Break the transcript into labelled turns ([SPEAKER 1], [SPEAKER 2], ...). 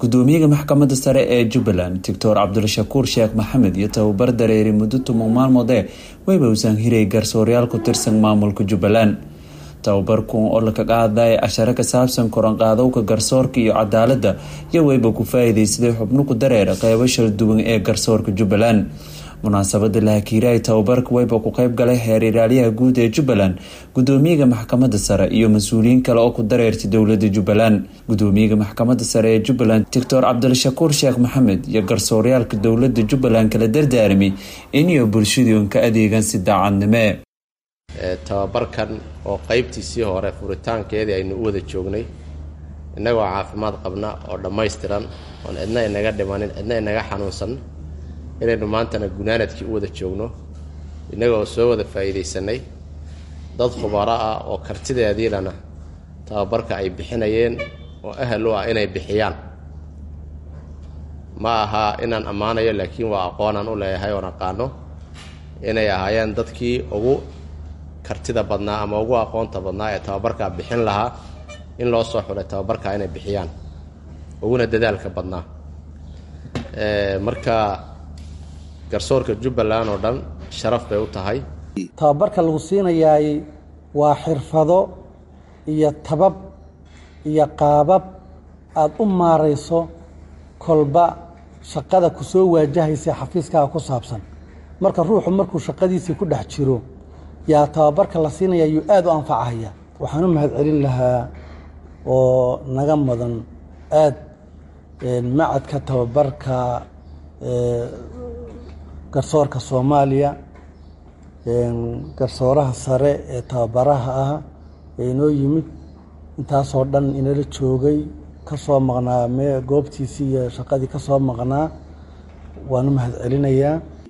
[SPEAKER 1] gudoomiyaha maxkamadda sare ee jubbaland doctor cabdulshakuur sheekh maxamed iyo tababar dareeri muddo toban maalmoodee wayba usan hiray garsoorayaal ku tirsan maamulka jubbaland tababarkun oo lakaga hadlaya casharo ka saabsan koranqaadowka garsoorka iyo cadaaladda iyo wayba ku faa-iideysaday xubno ku dareera qeybo shal duwan ee garsoorka jubbaland munaasabada lahakiiraay tababarka wayba ku qeyb galay heer ilaaliyaha guud ee jubbaland gudoomiyaha maxkamadda sare iyo mas-uuliyiin kale oo ku dareertay dowlada jubbaland gudoomiyaha maxkamadda sare ee jubbaland doctor cabdilshakuur sheekh maxamed iyo garsooryaalka dowlada jubbaland kala dardaarmay iniyo bulshadun ka adeegan si daacadnime
[SPEAKER 2] tababarkan oo qeybtiisii hore furitaankeedii aynu u wada joognay innagoo caafimaad qabna oo dhammaystiran oon cidna inaga dhimanin cidna inaga xanuunsan inaynu maantana gunaanadkii u wada joogno innagoo soo wada faa'iidaysanay dad khubaro ah oo kartideediilana tababarka ay bixinayeen oo ahal u ah inay bixiyaan ma aha inaan ammaanayo laakiin waa aqoonaan u leeyahay oon aqaano inay ahaayeen dadkii ugu kartida badnaa ama ugu aqoonta badnaa ee tababarkaa bixin lahaa in loo soo xulay tababarkaa inay bixiyaan uguna dadaalka badnaa marka garsoorka jubbaland oo dhan sharaf bay u tahay
[SPEAKER 3] tababarka lagu siinayaay waa xirfado iyo tabab iyo qaabab aada u maarayso kolba shaqada ku soo waajahaysa xafiiskaaga ku saabsan marka ruuxu markuu shaqadiisii ku dhex jiro yaa tababarka la siinaya yuu aada u anfacahaya waxaan u mahad celin lahaa oo naga mudan aad macadka tababarka garsoorka soomaaliya garsooraha sare ee tababaraha ah ee inoo yimid intaasoo dhan inala joogay ka soo maqnaa me goobtiisii iyo shaqadii ka soo maqnaa waan u mahad celinayaa